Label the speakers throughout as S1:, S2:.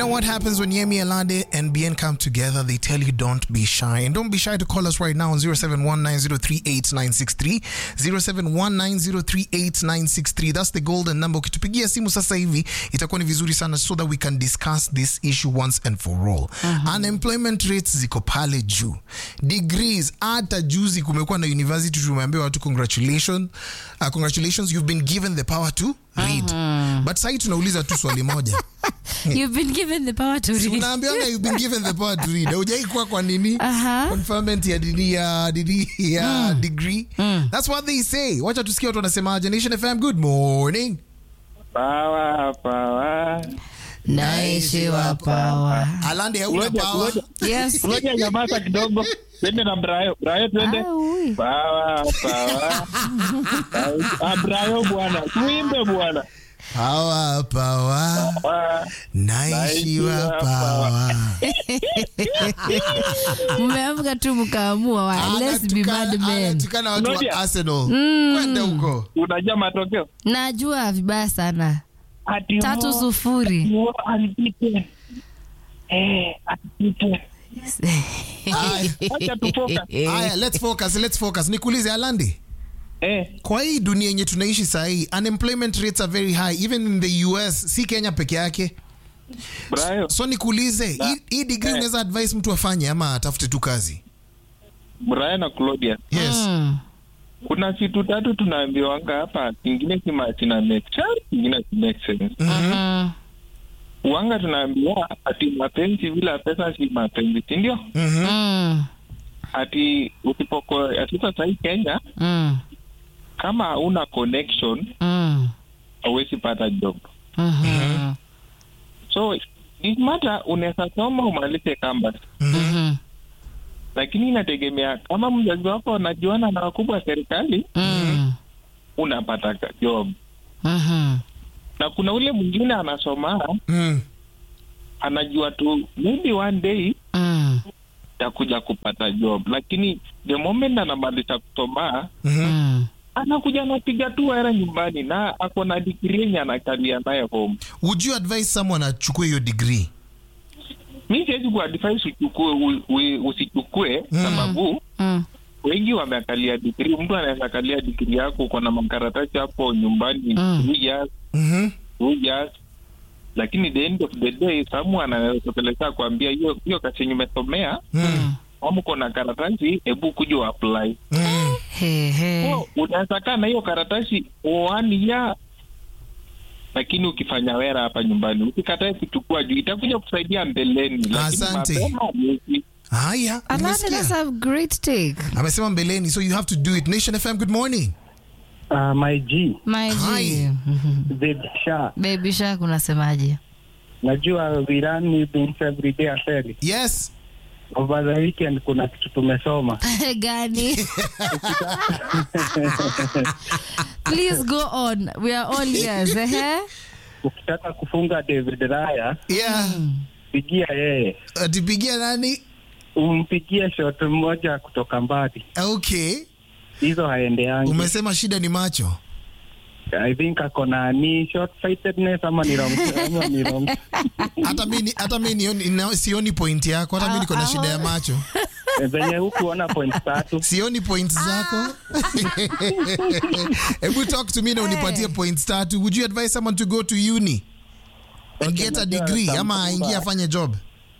S1: what happens when Yemi Alade and Bien come together? They tell you don't be shy. And don't be shy to call us right now on 0719038963. 0719038963. That's the golden number. Ukitupigia simu sasa hivi itakuwa ni vizuri sana so that we can discuss this issue once and for all. Unemployment rates ziko pale juu. Degrees hata juzi kumekuwa na university tumeambiwa watu congratulations. Uh, congratulations you've been given the power to read. But sasa tunauliza tu swali moja.
S2: You've been given the power to
S1: Si
S2: read.
S1: unaambiwanga you've been given the power to read. Hujai kuwa kwa nini?
S2: Aha.
S1: Conferment ya dini ya dini ya degree. That's what they say. Wacha tusikie watu wanasemaje. Nation FM, good morning.
S3: Pawa, pawa.
S2: Naishi wa power.
S1: Alande hauna
S3: Ngoja,
S1: power.
S3: ngoja.
S2: Yes.
S3: Ngoja nyamaza kidogo. Twende na Brayo. Brayo twende.
S2: Ah, ui.
S3: Pawa, pawa. Ah, Brayo bwana. Tuimbe bwana.
S1: Power, power.
S3: Pawa.
S1: Naishiwa
S3: Naishiwa
S1: power.
S2: Mmeamka tu mkaamua wa let's be
S1: Anatukana-
S2: bad men.
S1: anatukana watu wa
S3: Ngoja.
S1: Arsenal. Kwenda huko.
S3: Unajua matokeo?
S2: Najua vibaya sana.
S3: Ati
S2: Tatu
S3: Mo-
S2: sufuri.
S3: Mo alipite. Eh, alipite.
S1: Haya.
S3: Acha tufocus.
S1: Haya, let's focus, let's focus. Nikuulize Alande.
S3: Eh,
S1: Kwa hii dunia yenye tunaishi saa hii, unemployment rates are very high even in the US, si Kenya peke yake.
S3: Brayo.
S1: So nikuulize, hii- hii degree
S3: Eh.
S1: unaweza advise mtu afanye ama atafute tu kazi?
S3: Brayo na Claudia.
S1: Yes.
S2: Mm.
S3: Kuna vitu tatu tunaambiwanga hapa, kingine kima kina make sense, kingine ki make sense.
S2: Mhm.
S3: Wanga tunaambiwa ati mapenzi bila pesa si mapenzi, si ndio?
S1: Mhm.
S2: Mm.
S3: Ati usipoko ati sasa hii Kenya
S2: Mm.
S3: kama hauna connection
S2: Mm.
S3: hauwezi pata job.
S2: Mhm.
S3: So it matter unaweza soma umalize campus,
S2: Mhm.
S3: lakini inategemea kama mzazi wako anajuana na wakubwa wa serikali
S2: Mm.
S3: unapata ka- job,
S2: Mhm.
S3: na kuna ule mwingine anasoma
S1: Mm.
S3: anajua tu maybe one day
S2: Mm.
S3: takuja kupata job, lakini the moment anamaliza kusoma
S1: Mhm.
S2: Mm.
S3: anakuja anapiga tu hera nyumbani na ako na digrii yenye anakalia naye home.
S1: Would you advise someone achukue hiyo degree?
S3: Mi siwezi kuadvise uchukue u- u- usichukue
S1: Mm.
S3: sababu
S2: Mm.
S3: wengi wameakalia digrii. Mtu anaweza akalia digrii yako, uko na makaratasi hapo nyumbani
S2: Mm.
S3: two years,
S1: Mhm.
S3: two years, lakini the end of the day someone anaweza kupeleka kuambia hiyo hiyo kazi yenye umesomea
S1: Mm.
S3: kama uko na karatasi, hebu kuja uapply.
S1: Mm.
S2: He, he.
S3: So, unaweza kaa na hiyo karatasi one year lakini ukifanya wera hapa nyumbani usikatae kuchukua juu itakuja kusaidia mbeleni, lakini
S1: Asante.
S3: mapema hauwezi.
S1: Haya,
S2: Alande,
S1: umesikia?
S2: that's a great take.
S1: amesema mbeleni, so you have to do it. Nation FM, good morning.
S4: Uh, my G,
S2: My
S1: Hi.
S2: G. Mhm.
S4: Baby Sha.
S2: Baby Shark unasemaje?
S4: Najua we run new things every day afeli.
S1: Yes.
S4: Over the weekend kuna kitu tumesoma.
S2: Gani? Please go on. We are all ears. Eh?
S4: Ukitaka kufunga David Raya,
S1: Yeah.
S4: pigia yeye.
S1: Atipigia nani?
S4: Umpigie shot moja kutoka mbali.
S1: Okay.
S4: Hizo haendeangi.
S1: Umesema shida ni macho.
S4: I think ako na ni short sightedness ama ni wrong ama ni wrong.
S1: Hata mimi hata mimi nioni- na- sioni point yako. Hata mimi niko na shida ya macho.
S4: Venye hukuona point tatu.
S1: Sioni points zako. Hebu talk to me na unipatie points tatu. Would you advise someone to go to uni and
S4: Okay,
S1: get a
S4: najua
S1: degree
S4: some-
S1: ama aingie afanye job?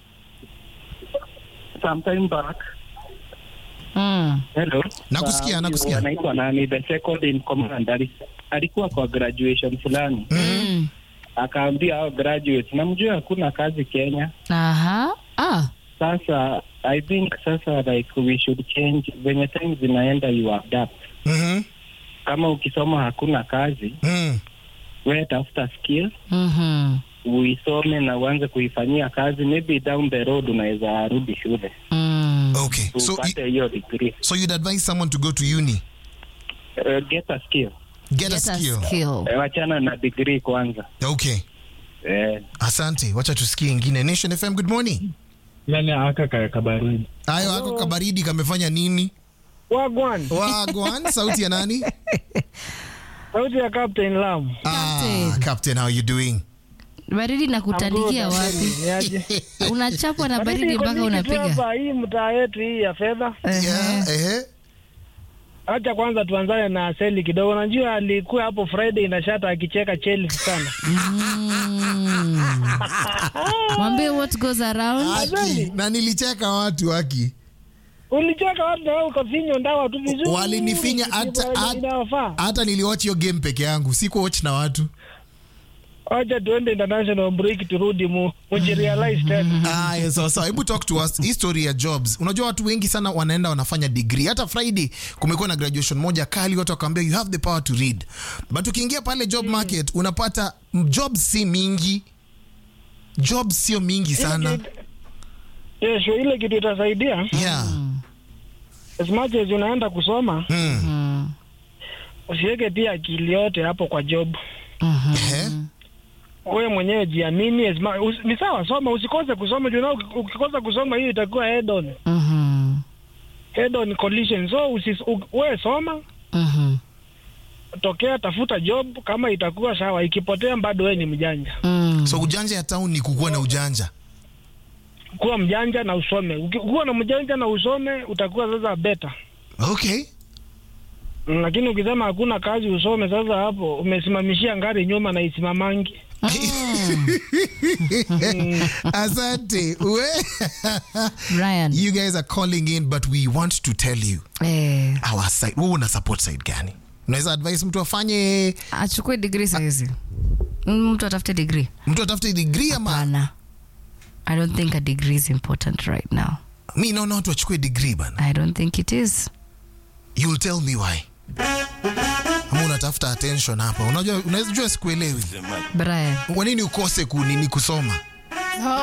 S4: Sometime back.
S2: Mm.
S4: Hello.
S1: Nakusikia,
S4: Uh,
S1: nakusikia.
S4: Anaitwa nani? The second in command. Ali- Alikuwa kwa graduation fulani.
S2: Mm.
S4: akaambia hao graduates namjua hakuna kazi Kenya.
S2: Aha. Ah.
S4: Sasa I think sasa like we should change venye time zinaenda you adapt.
S1: Mhm.
S4: Kama ukisoma hakuna kazi,
S1: Mm.
S4: we tafuta skill
S2: Mhm.
S4: uisome na uanze kuifanyia kazi, maybe down the road unaweza rudi shule
S2: Mm.
S1: Okay. So
S4: upate hiyo degree.
S1: so you'd advise someone to go to uni,
S4: Uh, get a skill.
S1: get, a
S2: Get a
S1: skill.
S2: skill.
S4: Eh, wachana na degree kwanza.
S1: Okay.
S4: Eh,
S1: Asante. Wacha tusikie ingine. Nation FM, good morning.
S5: Nani aka ka kabaridi?
S1: Hayo ako kabaridi kamefanya nini?
S5: Wagwan,
S1: Wagwan, sauti ya nani?
S5: sauti ya Captain Lam.
S1: Ah,
S2: Captain.
S1: Captain, how you doing?
S2: baridi na kutandikia wapi
S5: Niaje?
S2: unachapwa na
S5: Baridi
S2: baridi
S5: iko
S2: mpaka
S5: mingi tu
S2: unapiga
S5: hapa, hii mtaa yetu hii ya fedha.
S1: Yeah, ehe.
S5: Acha kwanza tuanzane na Seli kidogo. Najua alikuwa hapo Friday na shata akicheka Chelsea sana.
S2: mwambie what goes around
S1: Aki, na nilicheka watu aki
S5: Ulicheka watu na wewe ukafinywa ndawa tu vizuri.
S1: walinifinya hata hata-
S5: Inawafaa.
S1: hata niliwatch hiyo game peke yangu sikuwatch na watu
S5: Acha tuende international break turudi mu mujirealize tena.
S1: Aya, sawa sawa, hebu talk to us history ya jobs. Unajua watu wengi sana wanaenda wanafanya degree. Hata Friday kumekuwa na graduation moja kali, watu wakaambia you have the power to read, but ukiingia pale job market unapata mm, jobs si mingi, jobs sio mingi sana.
S5: Yes, ile kitu itasaidia
S1: Yeah.
S5: as much as unaenda kusoma
S1: Mm.
S5: usiweke pia akili yote hapo kwa job.
S1: Ehe.
S5: Wewe mwenyewe jiamini. as mu- usi- Ni sawa, soma, usikose kusoma. Juu nao uki- ukikosa kusoma hiyo itakuwa head on,
S2: Mhm.
S5: head on collision. So usis, u, wewe soma,
S2: Mhm.
S5: tokea, tafuta job. Kama itakuwa sawa, ikipotea bado wewe ni mjanja.
S2: Mm.
S1: So ujanja ya town ni kukuwa na ujanja.
S5: Kuwa mjanja na usome. Ukikuwa na mjanja na usome, utakuwa sasa better.
S1: Okay.
S5: Mm, Lakini ukisema hakuna kazi usome, sasa hapo umesimamishia ngari nyuma na isimamangi.
S1: Asante. We.
S2: Brian.
S1: you guys are calling in but we want to tell you
S2: Eh,
S1: our side. Wewe una support side gani? Unaweza advise mtu afanye
S2: achukue degree sahizi mtu atafute degree
S1: mtu atafute degree ama
S2: hapana i don't think a degree is important right now
S1: mi naona watu wachukue degree bana.
S2: i don't think it is
S1: You'll tell me why. Ama unatafuta attention hapa. Unajua unajua sikuelewi.
S2: brian
S1: Kwa nini ukose kunini kusoma?